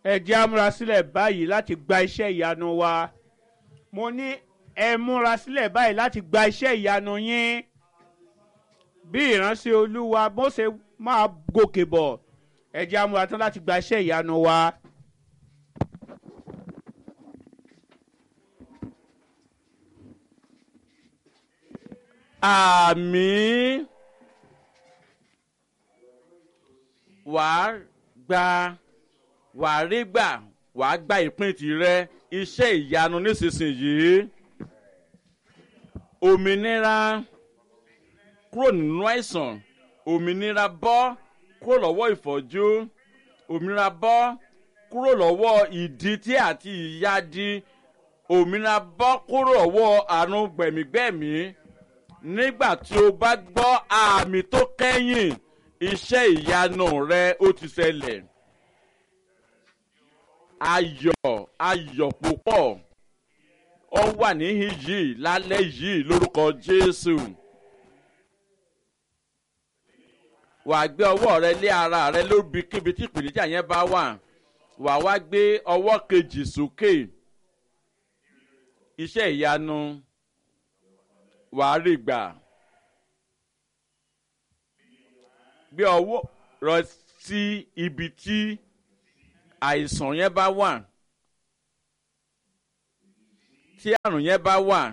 ẹ jẹ́ á múra sílẹ̀ báyìí láti gba iṣẹ́ ìyanu wa mo ní ẹ múra sílẹ̀ báyìí láti gba iṣẹ́ ìyanu yín bí ìránṣẹ́ olúwa bó ṣe máa gòkè bọ̀ ẹ jẹ́ á múra tán láti gba iṣẹ́ ìyanu wa. àmì wàá gba wàá rí gbà wàá gba ìpín tirẹ̀ iṣẹ́ ìyanu nísinsìnyí òmìnira kúrò nínú àìsàn òmìnira bọ́ kúrò lọ́wọ́ ìfọ́jú òmìnira bọ́ kúrò lọ́wọ́ ìdítí àti ìyádi òmìnira bọ́ kúrò lọ́wọ́ àrùn gbẹ̀mígbẹ̀mí nígbà tí o bá gbọ́ àmì tó kẹ́yìn iṣẹ́ ìyanu rẹ ó ti ṣẹlẹ̀ ayọ̀ ayọ̀ púpọ̀ ó wà níhìn yìí lálẹ́ yìí lórúkọ jésù wà á gbé ọwọ́ rẹ lé ara rẹ lóbikíbi tí ìpèníjà yẹn bá wà wà á wá gbé ọwọ́ kejì sókè iṣẹ́ ìyanu wà á rí gbà gbé ọwọ́ rẹ sí ibi tí àìsàn yẹn bá wà tí àrùn yẹn bá wà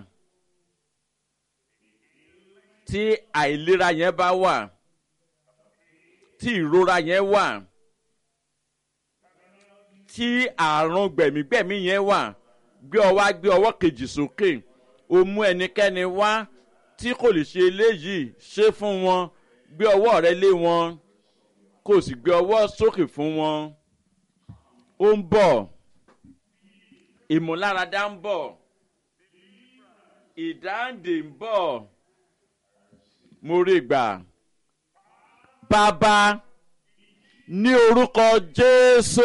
tí àìlera yẹn bá wà tí ìrora yẹn wà tí àrùn gbẹ̀mígbẹ̀mí yẹn wà gbé ọwọ́ gbé ọwọ́ kejì sókè o mú ẹnikẹ́ni wá tí kò lè ṣe eléyìí ṣe fún wọn gbé ọwọ́ rẹ lé wọn kò sì gbé ọwọ́ sókè fún wọn ó ń bọ̀ ìmúláradá ń bọ̀ ìdáǹdè ń bọ̀ mo rí gbà bàbá ní orúkọ jésù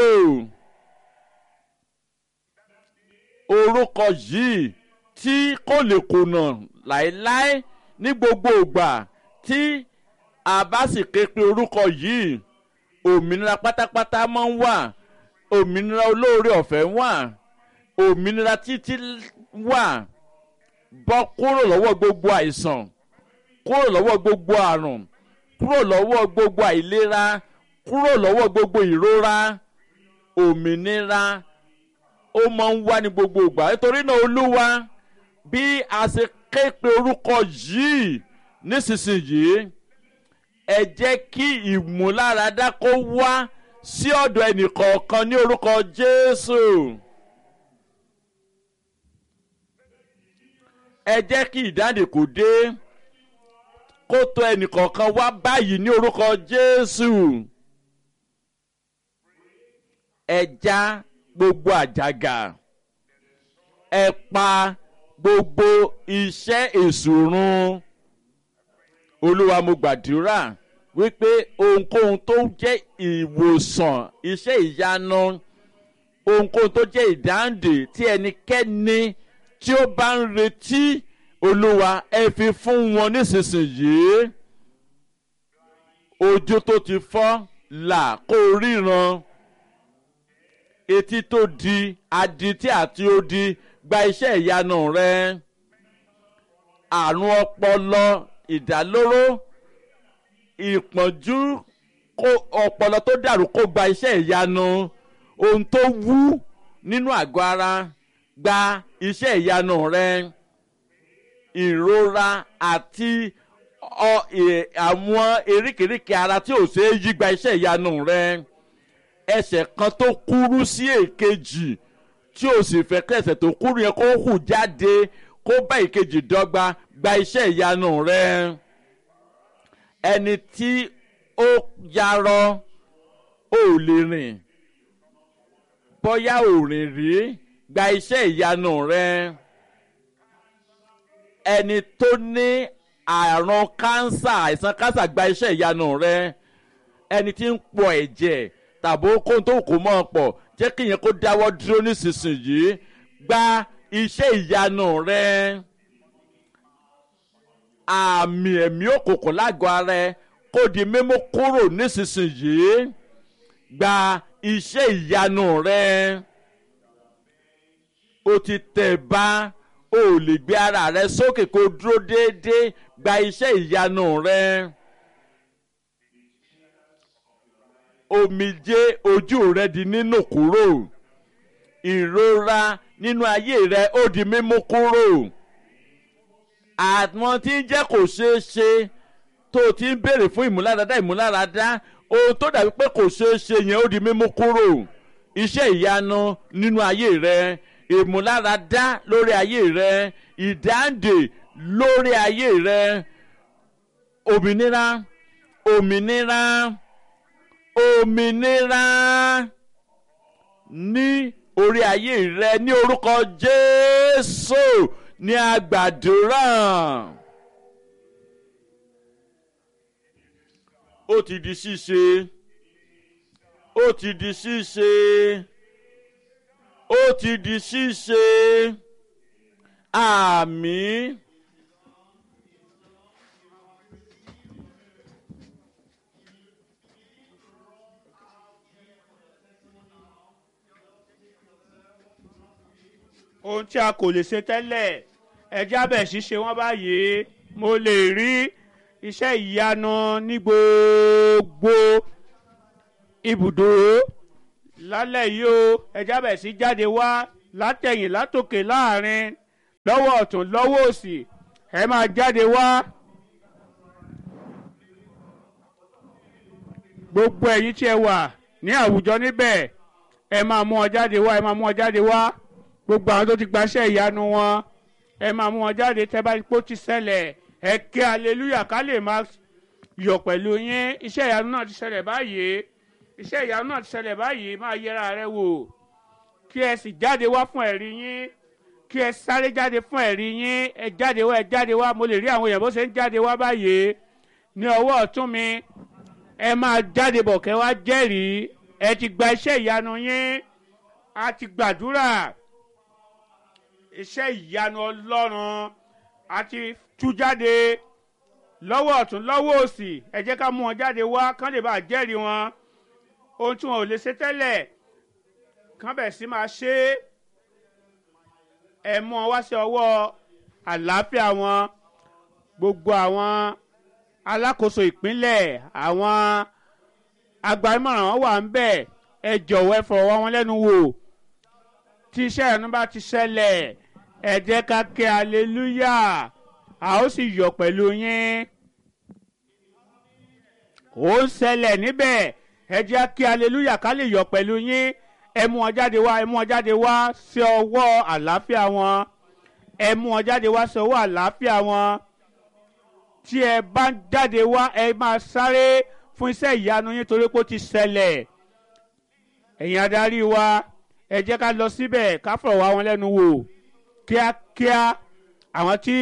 orúkọ yìí tí kò lè kùnà láéláé ní gbogbo ìgbà tí a bá sì ké pe orúkọ yìí òmìnira pátápátá máa ń wà òmìnira olóore ọ̀fẹ́ wà òmìnira títí wà bọ́ kúrò lọ́wọ́ gbogbo àìsàn kúrò lọ́wọ́ gbogbo àrùn kúrò lọ́wọ́ gbogbo àìlera kúrò lọ́wọ́ gbogbo ìrora òmìnira ó máa ń wá ní gbogbo ìgbà nítorí náà olúwa bí a ṣe ké pe orúkọ yìí nísinsìnyí ẹ jẹ́ kí ìmúláradá kó wá sí ọ̀dọ̀ ẹnìkọ̀ọ̀kan ní orúkọ jésù. ẹ jẹ́ kí ìdáǹdè kò dé kó tó ẹnìkọ̀ọ̀kan wá báyìí ní orúkọ jésù. ẹ já gbogbo àjàgà ẹ pa gbogbo iṣẹ́ èsùrún olúwa mo gbàdúrà wípé ohunkóhun tó jẹ́ ìwòsàn iṣẹ́ ìyanu ohunkóhun tó jẹ́ ìdáǹdè tí ẹnikẹ́ni tí ó bá ń retí olúwa ẹ fi fún wọn nísinsìnyí ojú tó ti fọ́ là kó ríran etí tó di adití àti odi gba iṣẹ́ ìyanu rẹ àrùn ọpọlọ ìdálóró ìpọ́njú kó ọpọlọ tó dàrú kó gba iṣẹ́ ìyanu ohun tó wú nínú àgọ́ ara gba iṣẹ́ ìyanu rẹ ìrora àti àwọn eríkèéríkèé ara tí ò ṣeé yí gba iṣẹ́ ìyanu rẹ ẹsẹ̀ kan tó kúrú sí èkejì tí o sì fẹ́ kẹsẹ̀ tó kúrú yẹn kó hù jáde kó bá ìkejì dọ́gba gba iṣẹ́ ìyanu rẹ ẹni tí ó yarọ ò lè rìn bóyá ò rìn rí gba iṣẹ́ ìyanu rẹ ẹni tó ní àrùn kánsà àìsàn kánsà gba iṣẹ́ ìyanu rẹ ẹni tí ń pọ̀ ẹ̀jẹ̀ tàbí kóhun tó kò mọ́ ọ pọ̀ jẹ́ kí ìyẹn kó dáwọ́ dúró nísinsìnyí gba iṣẹ́ ìyanu rẹ àmì ẹ̀mí òkùnkùn lágọ̀ọ́ ara ẹ kó di mímú kúrò nísinsìnyí gba iṣẹ́ ìyanu rẹ o ti tẹ̀ bá o ò lè gbé ara rẹ sókè kó dúró déédéé gba iṣẹ́ ìyanu rẹ. omijé ojú rẹ di nínú kúrò ìrora nínú ayé rẹ ó di mímú kúrò àwọn tí ń jẹ́ kò ṣeé ṣe tó o ti ń béèrè fún ìmúláradá ìmúláradá ohun tó dàbí pé kò ṣeé ṣe yẹn ó di mímú kúrò iṣẹ́ ìyanu nínú ayé rẹ ìmúláradá lórí ayé rẹ ìdáǹdè lórí ayé rẹ òmìnira òmìnira òmìnira ní orí ayé rẹ ní orúkọ jésù ní àgbàdúrà ó ti di ṣíṣe ó ti di ṣíṣe ó ti di ṣíṣe àmín. ohun tí a kò lè ṣe tẹ́lẹ̀ ẹjẹ́ abẹ̀ ṣíṣe wọ́n báyìí mo lè rí iṣẹ́ ìyanu ní gbogbo ibùdó lálẹ́ yìí o ẹjẹ́ abẹ̀ sí jáde wá látẹ̀yìn látòkè láàrin lọ́wọ́ ọ̀tún lọ́wọ́ òsì ẹ máa jáde wá. gbogbo ẹ̀yin tí ẹ wà ní àwùjọ níbẹ̀ ẹ máa mú ọ jáde wá ẹ máa mú ọ jáde wá gbogbo àwọn tó ti gbaṣẹ́ ìyanu wọn ẹ máa mú wọn jáde tẹ́ bá pò ti ṣẹlẹ̀ ẹ ké aleluya ká lè máa yọ̀ pẹ̀lú yín iṣẹ́ ìyanu náà ti ṣẹlẹ̀ báyìí iṣẹ́ ìyanu náà ti ṣẹlẹ̀ báyìí máa yẹra rẹ wò kí ẹ sì jáde wá fún ẹ̀rí yín kí ẹ sáré jáde fún ẹ̀rí yín ẹ jáde wá ẹ jáde wá mo lè rí àwọn èèyàn bó ṣe ń jáde wá báyìí ní ọwọ́ ọ̀tún mi ẹ máa jáde bọ̀ kẹ́ wá jẹ́rìí ẹ ti gba iṣẹ́ ìyanu yín a ti gbàdúrà iṣẹ́ ìyanu ọlọ́run àti tú jáde lọ́wọ́ ọ̀tún lọ́wọ́ òsì ẹ jẹ́ ká mú wọn jáde wá kán lè bá a jẹ́rìí wọn ohun tí wọn ò lè ṣe tẹ́lẹ̀ kán bẹ̀ sí máa ṣe é ẹ mú wọn wá sí ọwọ́ àlàáfíà wọn gbogbo àwọn alákòóso ìpínlẹ̀ àwọn agbárímọ̀ràn wọn wà ń bẹ̀ ẹ jọ̀wọ́ ẹ fọwọ́ wọn lẹ́nu wò tí iṣẹ́ ìyanu bá ti ṣẹlẹ̀ ẹ jẹ́ ká ké aleluya a ó sì yọ̀ pẹ̀lú yín ó ń ṣẹlẹ̀ níbẹ̀ ẹ jẹ́ ké aleluya ká lè yọ̀ pẹ̀lú yín ẹ mú wọn jáde wá ẹ mú wọn jáde wá sí ọwọ́ àlàáfíà wọn ẹ mú wọn jáde wá sí ọwọ́ àlàáfíà wọn tí ẹ bá ń jáde wá ẹ máa sáré fún iṣẹ́ ìyanu yín torí pé ó ti ṣẹlẹ̀ ẹ̀yin adarí wa ẹ jẹ́ ká lọ síbẹ̀ ká fọ̀rọ̀ wá wọn lẹ́nu wò kíákíá àwọn tí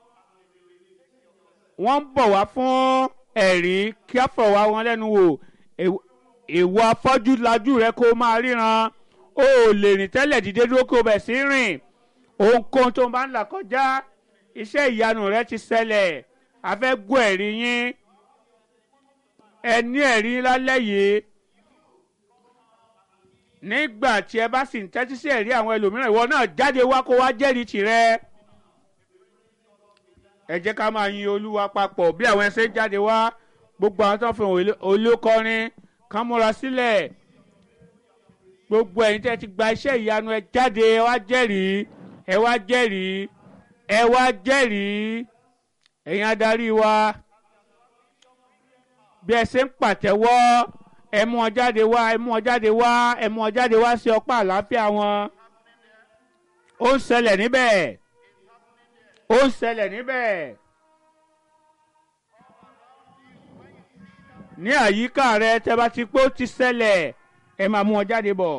wọ́n ń bọ̀ wá fún ẹ̀rí kí á fọ̀rọ̀ wá wọn lẹ́nu wò ìwọ afọ́jú lajú rẹ kó máa ríran o ò lè rìn tẹ́lẹ̀ dìde dúró kó bẹ̀ sí rìn ohunkóhun tó bá ń là kọjá iṣẹ́ ìyanu rẹ ti ṣẹlẹ̀ a fẹ́ gbọ́ ẹ̀rí yín ẹ ní ẹ̀rí lálẹ́ yìí nígbà tí ẹ bá sì ń tẹ́tí sí ẹ̀rí àwọn ẹlòmíràn ìwọ náà jáde wá kó wá jẹ́rìí tìrẹ. ẹ jẹ́ ká máa yin olúwa papọ̀ bí àwọn ẹsẹ̀ jáde wá gbogbo àwọn tó ń fi olókọrin kán múra sílẹ̀ gbogbo ẹ̀yin tẹ́ ti gba iṣẹ́ ìyanu ẹ jáde ẹ wá jẹ́rìí ẹ wá jẹ́rìí ẹ wá jẹ́rìí ẹ̀yin adarí wa bí ẹ ṣe ń pàtẹ́wọ́ ẹ mú ọ jáde wá ẹ mú ọ jáde wá ẹ mú ọ jáde wá sí ọpá àlàáfíà wọn ó ń ṣẹlẹ̀ níbẹ̀ ó ń ṣẹlẹ̀ níbẹ̀ ní àyíká rẹ tẹ bá ti pé ó ti ṣẹlẹ̀ ẹ máa mú ọ jáde bọ̀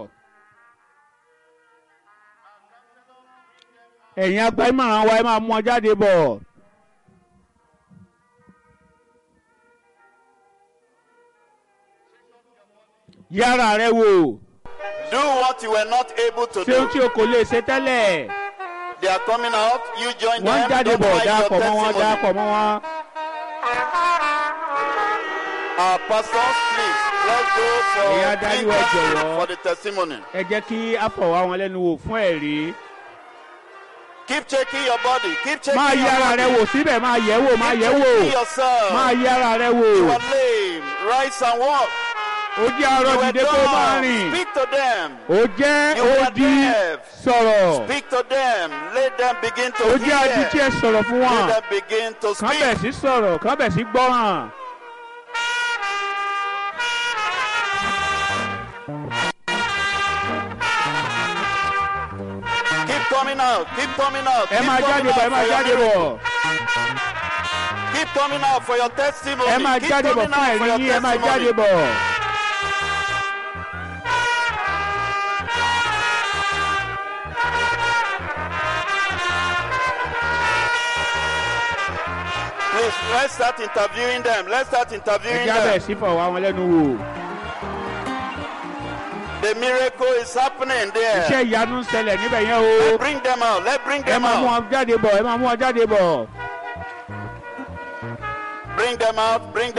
ẹ̀yin agbárímọ̀ràn wa ẹ máa mú ọ jáde bọ̀. yára rẹ wò. Do what you were not able to ṣé ohun tí do. o kò lè ṣe tẹ́lẹ̀. They are coming out. You join wọ́n ń them. jáde Don't bọ̀ hide dáàpọ̀ your mọ́ wọn dáàpọ̀ testimony. mọ́ wọn. Our pastors, please Let's go for, Ìyá adarí wa jọ̀wọ́. for the testimony. ẹ jẹ́ kí a fọ̀ wá wọn lẹ́nu wò fún ẹ̀rí. Keep checking your body. Keep checking máa yẹ your ara body. rẹ wò síbẹ̀ máa yẹ̀ wò máa Keep yẹ̀ wò checking yourself. máa yẹ ara rẹ wò. You are lame. Rise and walk. ó jẹ́ arọ You were dìde kó máa dumb. rìn. Speak to them. ó jẹ́ You were odi deaf. sọ̀rọ̀. Speak to them. Let them begin to ó jẹ́ adití hear. ẹ̀ sọ̀rọ̀ fún Let wọn. them begin to kán bẹ̀ speak. sí sọ̀rọ̀ kán bẹ̀ sí gbọ́ràn. Keep coming out. Keep coming out. ẹ Keep máa coming jáde bọ̀ ẹ out máa for your jáde miracle. bọ̀ Keep coming out for your testimony. ẹ máa Keep jáde bọ̀ coming fún out for ẹ̀rí your yín ẹ máa jáde testimony. bọ̀. Please, let's start interviewing them. Let's start ẹ interviewing jẹ́ abẹ́ them. sí fọ̀ wá wọn lẹ́nu wò. The miracle is happening iṣẹ́ there. ìyanu ń ṣẹlẹ̀ níbẹ̀ yẹn o. Let's bring them out. Let's bring ẹ them máa mú out. wọn jáde bọ̀ ẹ máa mú wọn jáde bọ̀. Bring them out. Bring